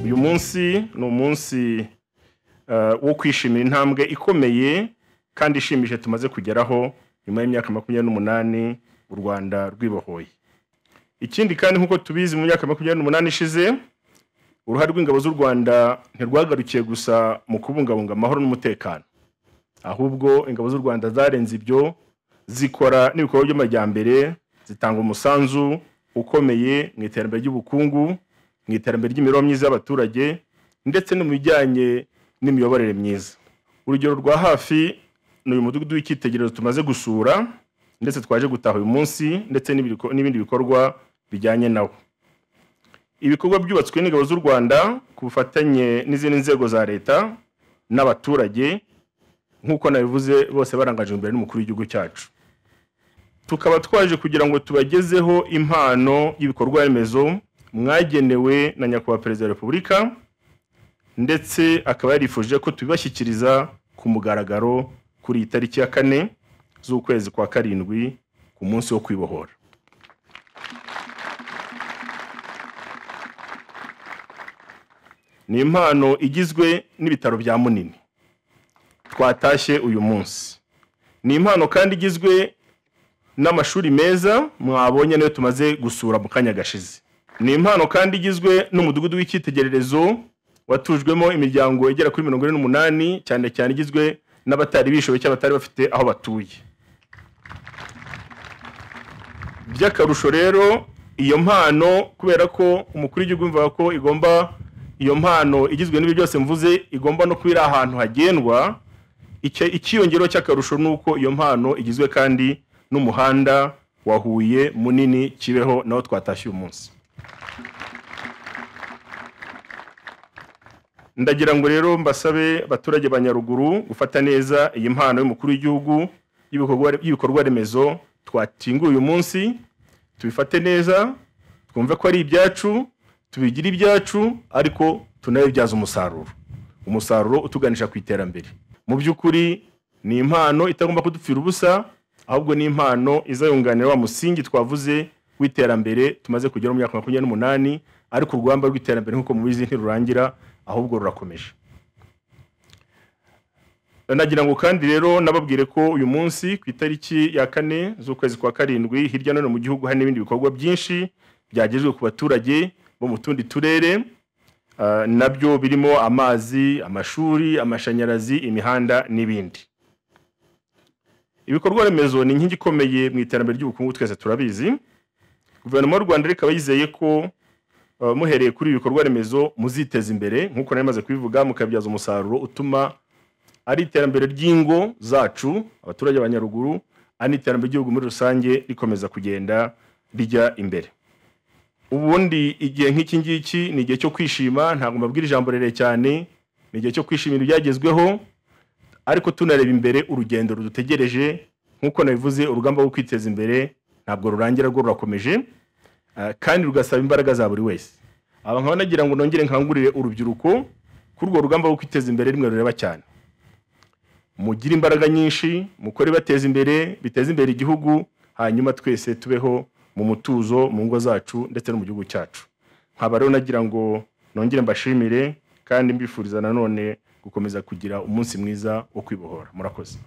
uyu munsi ni umunsi eh, wo kwishimira intambwe ikomeye kandi ishimishije tumaze kugeraho nyuma y'imyaka makumyabiri n'umunani u rwanda rwibohoye ikindi kandi nk'uko tubizi mu myaka makumyabiri n'umunani ishize uruhare rw'ingabo z'u rwanda ntirwagarukiye gusa mu kubungabunga amahoro n'umutekano ahubwo ingabo z'u rwanda zarenze ibyo zikora n'ibikorwa by'amajyambere zitanga umusanzu ukomeye mu iterambere ry'ubukungu mu iterambere ry'imibereho myiza y'abaturage ndetse no mu bijyanye n'imiyoborere myiza urugero rwa hafi ni uyu mudugudu w'icyitegererezo tumaze gusura ndetse twaje gutaha uyu munsi ndetse n'ibiriko- n'ibindi bikorwa bijyanye nawo ibikorwa byubatswe n'ingabo z'u rwanda ku bufatanye n'izindi nzego za leta n'abaturage nk'uko nabivuze bose barangajwe imbere n'umukuru w'igihugu cyacu tukaba twaje kugira ngo tubagezeho impano y'ibikorwa remezo mwagenewe na nyakubahwa perezida wa repubulika ndetse akaba yarifuje ko tubibashyikiriza ku mugaragaro kuri iyi tariki ya kane z'ukwezi kwa karindwi ku munsi wo kwibohora ni impano igizwe n'ibitaro bya munini twatashye uyu munsi ni impano kandi igizwe n'amashuri meza mwabonye niyo tumaze gusura mu kanya gashize ni impano kandi igizwe n'umudugudu w'icyitegererezo watujwemo imiryango igera kuri mirongo ine n'umunani cyane cyane igizwe n'abatari bishoboye cyangwa abatari bafite aho batuye by'akarusho rero iyo mpano kubera ko umukuru w'igihugu yumvaga ko igomba iyo mpano igizwe n'ibi byose mvuze igomba no kuba iri ahantu hagendwa icyo- icyiyongero cy'akarusho ni uko iyo mpano igizwe kandi n'umuhanda wa Huye munini kibeho nawo twatashye uyu munsi ndagira ngo rero mbasabe abaturage ba nyaruguru gufata neza iyi mpano y'umukuru w'igihugu y'ibikorwa- y'ibikorwa remezo twakinguye uyu munsi tubifate neza twumve ko ari ibyacu tubigire ibyacu ariko tunabibyaze umusaruro umusaruro utuganisha ku iterambere mu by'ukuri ni impano itagomba kudupfira ubusa ahubwo ni impano izayunganira wa musingi twavuze w'iterambere tumaze kugera mu myaka makumyabiri n'umunani ariko urugamba rw'iterambere nk'uko mubizi ntirurangira ahubwo rurakomeje nagira ngo kandi rero nababwire ko uyu munsi ku itariki ya kane z'ukwezi kwa karindwi hirya no hino mu gihugu hari n'ibindi bikorwa byinshi byagejwe ku baturage bo mu tundi turere Ah, nabyo birimo amazi amashuri amashanyarazi imihanda n'ibindi ibikorwa remezo ni inkingi ikomeye mu iterambere ry'ubukungu twese turabizi guverinoma y'u rwanda ikaba yizeye ko ah, muhereye kuri ibi bikorwa remezo muziteza imbere nk'uko nari maze kubivuga mukabyaza umusaruro utuma ari iterambere ry'ingo zacu abaturage ba nyaruguru ari n'iterambere ry'igihugu muri rusange rikomeza kugenda rijya imbere ubundi igihe nk'iki ngiki ni igihe cyo kwishima ntabwo mbabwira ijambo rere cyane ni igihe cyo kwishimira ibyagezweho ariko tunareba imbere urugendo rudutegereje nk'uko nabivuze urugamba rwo kwiteza imbere ntabwo rurangira rwo rurakomeje ah, kandi rugasaba imbaraga za buri wese aba nkaba nagira ngo nongere nkangurire urubyiruko kuri urwo rugamba rwo kwiteza imbere rimwe rureba cyane mugire imbaraga nyinshi mukore bateza imbere biteze imbere igihugu hanyuma twese tubeho mu mutuzo mu ngo zacu ndetse no mu gihugu cyacu nkaba rero nagira ngo nongere mbashimire kandi mbifuriza nanone gukomeza kugira umunsi mwiza wo kwibohora murakoze